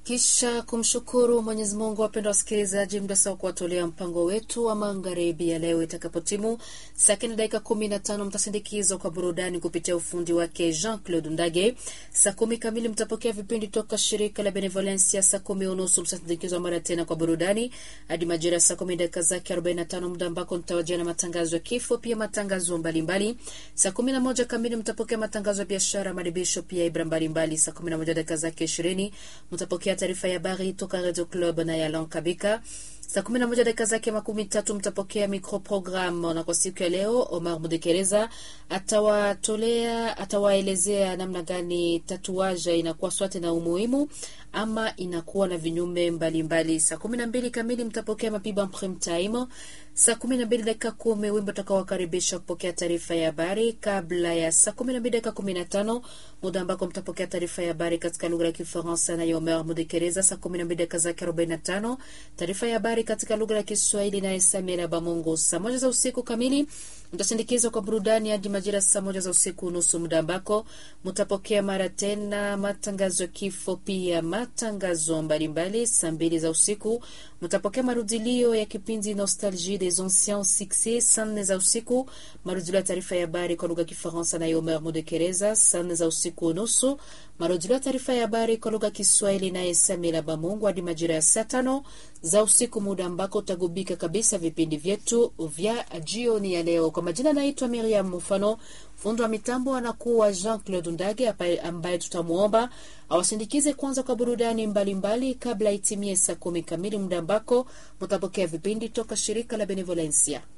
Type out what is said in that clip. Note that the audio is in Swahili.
Kisha kumshukuru Mwenyezi Mungu, wapendwa wasikilizaji, muda sawa kuwatolea mpango wetu wa magharibi ya leo. Itakapotimu saa kenda dakika kumi na tano mtasindikizwa kwa burudani kupitia ufundi wake Jean Claude Ndage. Saa kumi kamili mtapokea vipindi toka shirika la Benevolencia. Saa kumi unusu mtasindikizwa mara tena kwa burudani hadi majira ya saa kumi dakika zake arobaini na tano muda ambako mtawajia na matangazo ya kifo, pia matangazo mbalimbali. Saa kumi na moja kamili mtapokea matangazo ya biashara, madibisho, pia ibra mbalimbali. Saa kumi na moja dakika zake ishirini mtapokea taarifa ya habari toka Radio Club na Yalan Kabika. Saa kumi na moja dakika zake makumi tatu mtapokea microprogram, na kwa siku ya leo Omar Mudekereza atawatolea atawaelezea namna gani tatuaja inakuwa swate na umuhimu ama inakuwa na vinyume mbalimbali. Saa kumi na mbili kamili mtapokea mapiba prime time. Saa kumi na mbili dakika kumi wimbo utakaowakaribisha kupokea taarifa ya habari kabla ya saa kumi na mbili dakika kumi na tano muda ambako mtapokea taarifa ya habari katika lugha ya Kifaransa na Omer Mudekereza. Saa kumi na mbili dakika zake arobaini na tano taarifa ya habari katika lugha ya Kiswahili naye Samira Bamungu. Saa moja za usiku kamili mtasindikizwa kwa burudani hadi majira saa moja za usiku nusu, muda ambako mtapokea mara tena matangazo ya kifo, pia matangazo mbalimbali. Saa mbili za usiku mtapokea marudilio ya kipindi Nostalgie des anciens succès. Saa nne za usiku marudilio ya taarifa ya habari kwa lugha ya Kifaransa na Omer Mudekereza. Saa nne za usiku nusu marudilio ya taarifa ya habari kwa lugha ya Kiswahili naye Samira Bamungu hadi majira ya saa tano za usiku, muda ambako utagubika kabisa vipindi vyetu vya jioni ya leo. Kwa majina naitwa Miriam Mufano, fundi wa mitambo anakuwa Jean Claude Ndage ambaye tutamwomba awasindikize kwanza kwa burudani mbalimbali kabla itimie saa kumi kamili, muda ambako mutapokea vipindi toka shirika la Benevolencia.